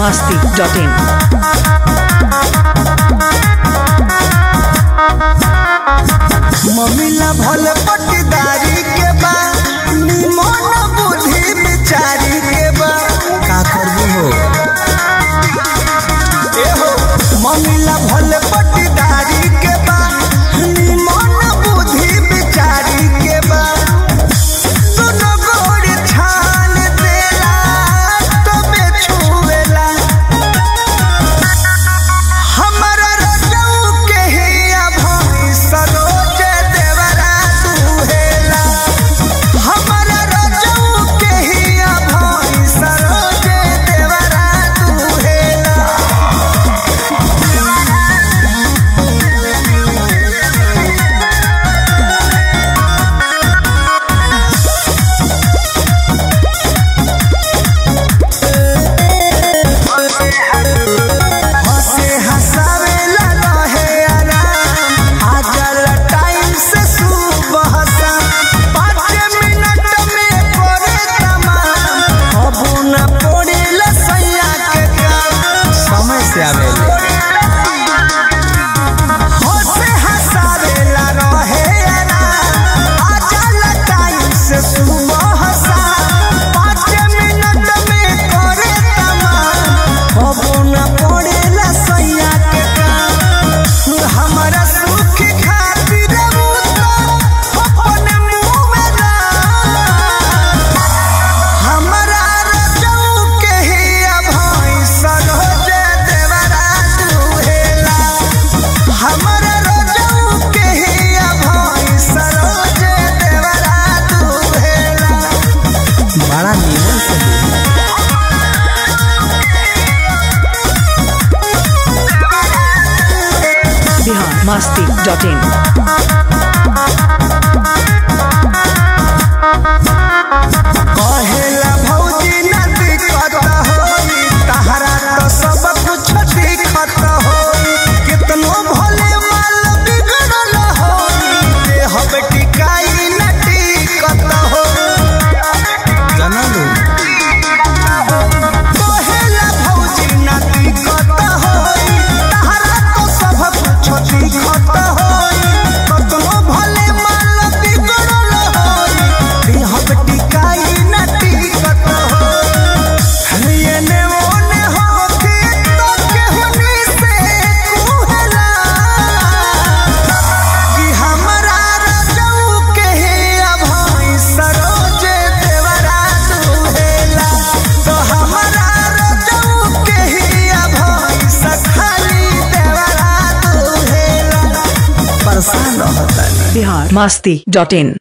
masti.in. मम्मीला भल पटीदारी के बा निमन बुद्धि बिचारी के बा का करबू हो ए हो मम्मीला भल पटीदारी के बा निमन बुद्धि बिचारी के बा सुनो गोड़ छान देला तबे छुएला हमरा रजऊ के हिया भई सरोज देवरा दुहेला हमरा रजऊ के हिया भई सरोज देवरा दुहेला हंसे हंसावेला रहे आराम आजल टाइम से सुबह शाम पाँच मिनट में करे तमाम अबू न पड़ेला सैया के काम समय से आवेले हंसे हंसावेला रहे आराम आजल टाइम से सुबह शाम पाँच मिनट में करे तमाम अबू न पड़ेला सैया के काम हमरा सुख खातिर उ तो अपने मुंह में डाल हमरा रजऊ के हिया भई सरोज देवरा दुहेला हमरा रजऊ के हिया भई सरोज देवरा दुहेला बड़ा निमन से Bihar masti.in. कहेला भौजी न दिक्कत होई तहरा तो सब कुछ दिक्कत होई कितनो भले माल बिगड़ल होई देह टिकाई न टिकत हो जनलू कहेला भौजी न दिक्कत होई तहरा तो सब कुछ दिक्कत होई कितनो भले माल बिगड़ल होई देह टिकाई न टिकत हो एने ओने होके तो केहुनी से कुहला कि हमरा रजऊ के हिया भई सरोज देवरा दुहेला तो हमरा रजऊ के हिया भई सखाली देवरा दुहेला परेशान रहता Bihar masti.in.